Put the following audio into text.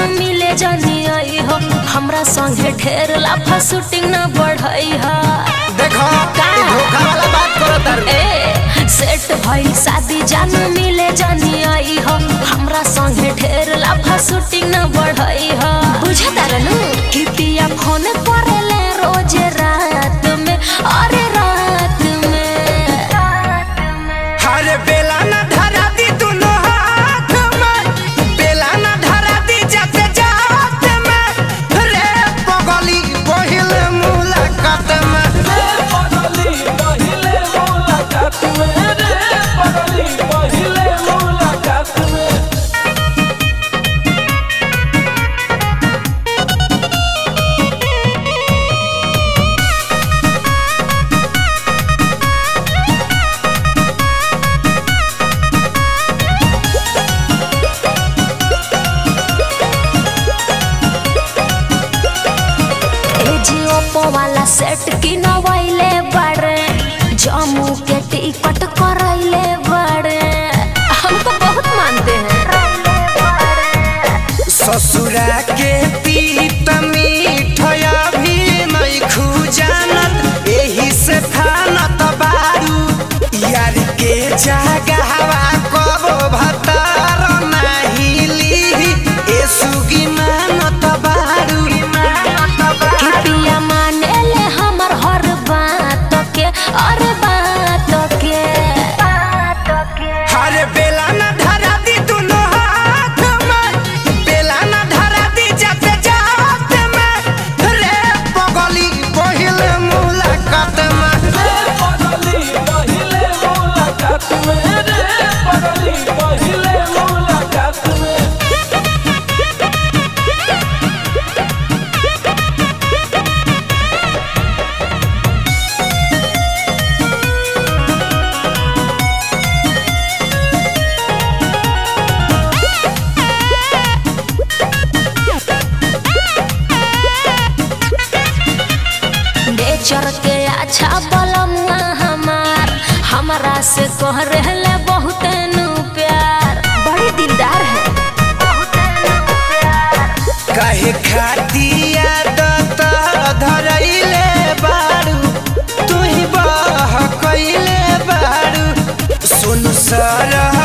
मिले जानी आई हो हमरा संगे ढेर लाफा शूटिंग न बढ़ई हा देखो का? ई धोखा वाला बात करो तारू ए सेट भइल शादी जान मिले जानी आई हो हमरा संगे ढेर लाफा शूटिंग न बढ़ई हा बुझता रहनु कि पिया फोन करेले रोज रात में अरे रात में हर बेला न धरा दी दुनो हाथ में बेला न धरा दी जाते जात में रे पगली पहिल मुलाकात में पगली पहिले मुलाकात में रे पगली पहिले मुलाकात में ए जी ओप्पो वाला सेट किनवैले बड़े जम्मू के टिकट करैले बड़े हमको बहुत मानते हैं ससुरा के पीत मीठया भी नहीं खूजानत एही से फानत बारू यार के जगहवा कबो भतार नाही ली ए सुगी मानत बारू कि पिया माने ले हमर हर बात के और बात के हर बेला न धरा दी दुनो हाथ में बेला न धरा दी जाते जात में रे पगली पहिल मुलाकात में पगली पहिले मुलाकात में रे पगली पहिले मुलाकात में नेचर के अच्छा बलमुआ हमार हमरा से कह रहले बहुत नु प्यार बड़ी दिलदार है कहे खातिया दत धरैले बारू तू ही बह कइले बारू सुन सरह